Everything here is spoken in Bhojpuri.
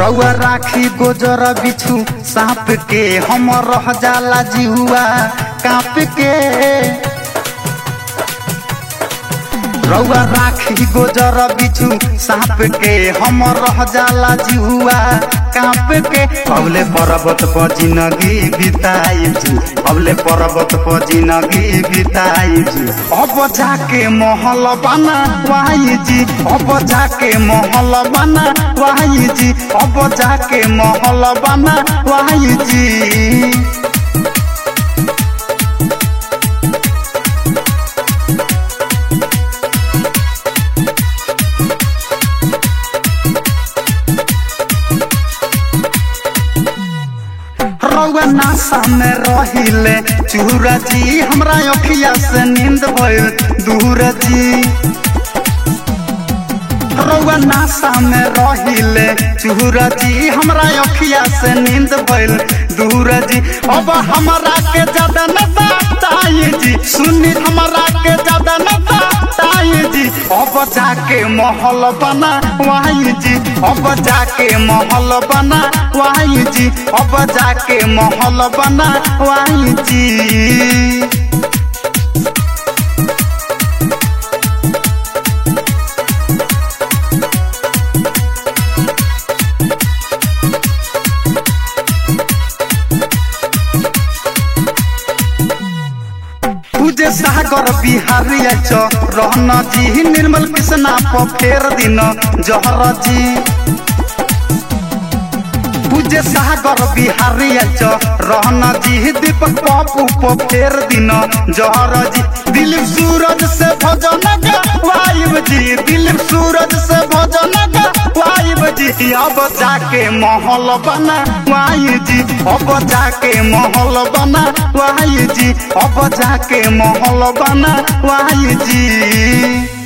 रउआ राखी गोजर बिछू सांप के हम रह जाला जिहुआ कांप के रउआ राखी गोजर बिछू सांप के हम रह जाला जिहुआ कांप के अबले पर्वत पर जिंदगी बिताई जी अबले पर्वत पर जिंदगी बिताई जी अब जाके महल बना वाई जी अब जाके महल बना वाई जी अब जाके महल बना वाई जी रउआ नासा में रहिले चूरा जी हमरा अखिया से नींद भइल दूर जी रउआ नासा में रहिले चूरा जी हमरा अखिया से नींद भइल दूर जी अब हमरा के ज्यादा न ताई जी सुनी हमरा के ज्यादा न ताई जी अब जाके महल बना वाई जी अब जाके महल बना वाई जी अब जाके महल बना वाई जी पूजे सागर बिहारी च रहन जी निर्मल कृष्णा प फेर दिन जहर जी पूजे सागर बिहारी च रहन जी दीपक पप्पू प फेर दिन जहर जी दिलीप सूरज से भजन वाइब जी दिलीप सूरज से भजन वाइब जी अब जाके महल बना वाई जी अब जाके महल बना वाई जी अब जाके महल बना वाई जी